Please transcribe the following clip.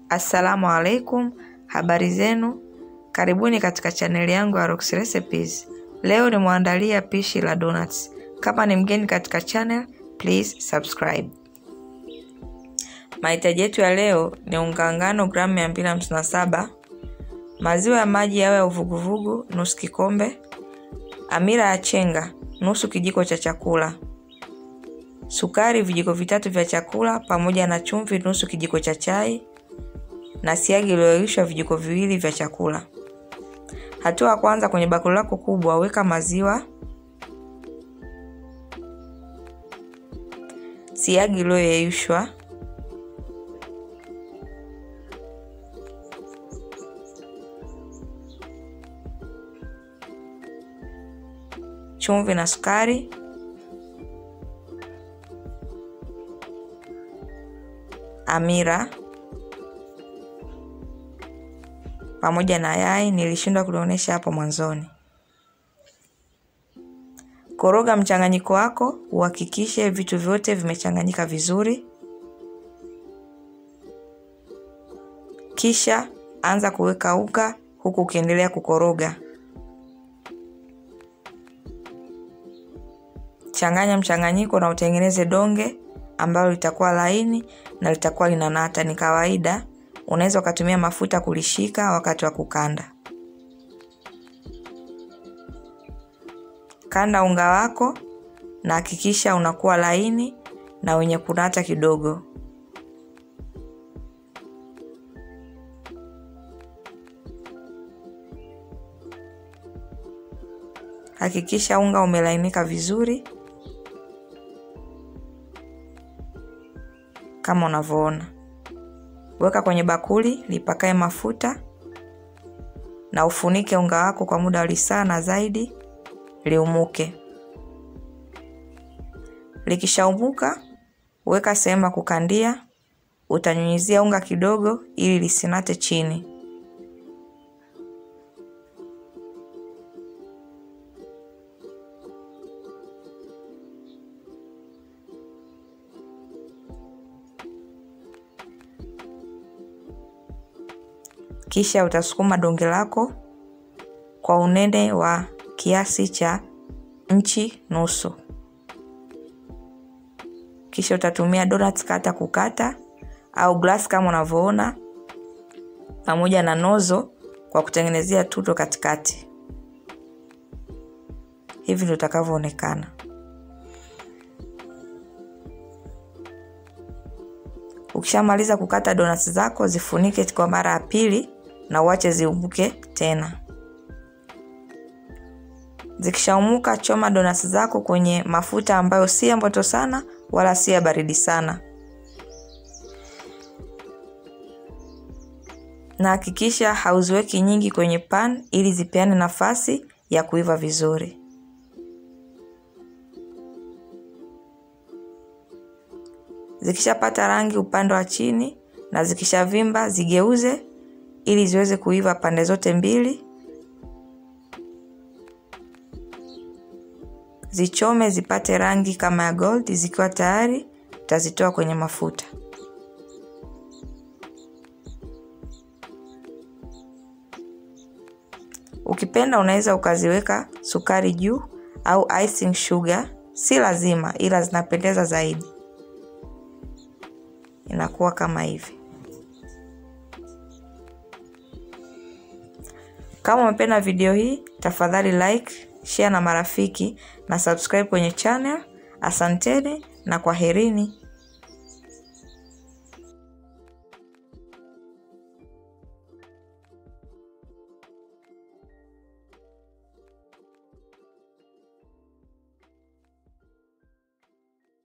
Assalamu alaikum, habari zenu, karibuni katika chaneli yangu ya Rox Recipes. Leo nimeandalia pishi la donuts. Kama ni mgeni katika channel, please subscribe. Mahitaji yetu ya leo ni unga ngano gramu 257, maziwa ya maji yawe ya uvuguvugu nusu kikombe, amira ya chenga nusu kijiko cha chakula, sukari vijiko vitatu vya chakula pamoja na chumvi nusu kijiko cha chai na siagi iliyoyeyushwa vijiko viwili vya chakula. Hatua ya kwanza, kwenye bakuli lako kubwa weka maziwa, siagi iliyoyeyushwa, chumvi na sukari, amira pamoja na yai. Nilishindwa kulionyesha hapo mwanzoni. Koroga mchanganyiko wako, uhakikishe vitu vyote vimechanganyika vizuri, kisha anza kuweka unga huku ukiendelea kukoroga. Changanya mchanganyiko na utengeneze donge ambalo litakuwa laini na litakuwa linanata. Ni kawaida unaweza ukatumia mafuta kulishika wakati wa kukanda. Kanda unga wako na hakikisha unakuwa laini na wenye kunata kidogo. Hakikisha unga umelainika vizuri kama unavyoona. Weka kwenye bakuli lipakae mafuta na ufunike unga wako kwa muda wa lisaa na zaidi liumuke. Likishaumuka weka sehemu ya kukandia, utanyunyizia unga kidogo ili lisinate chini. Kisha utasukuma donge lako kwa unene wa kiasi cha nchi nusu. Kisha utatumia donuts kata kukata au glass kama unavyoona, pamoja na nozo kwa kutengenezea tuto katikati. Hivi ndio utakavyoonekana. Ukishamaliza kukata donuts zako, zifunike kwa mara ya pili na uache ziumuke tena. Zikishaumuka, choma donuts zako kwenye mafuta ambayo si ya moto sana wala si ya baridi sana, na hakikisha hauziweki nyingi kwenye pan ili zipeane nafasi ya kuiva vizuri. Zikishapata rangi upande wa chini na zikishavimba, zigeuze ili ziweze kuiva pande zote mbili. Zichome zipate rangi kama ya gold. Zikiwa tayari, utazitoa kwenye mafuta. Ukipenda unaweza ukaziweka sukari juu au icing sugar, si lazima, ila zinapendeza zaidi. Inakuwa kama hivi. Kama umependa video hii, tafadhali like, share na marafiki na subscribe kwenye channel. Asanteni na kwaherini.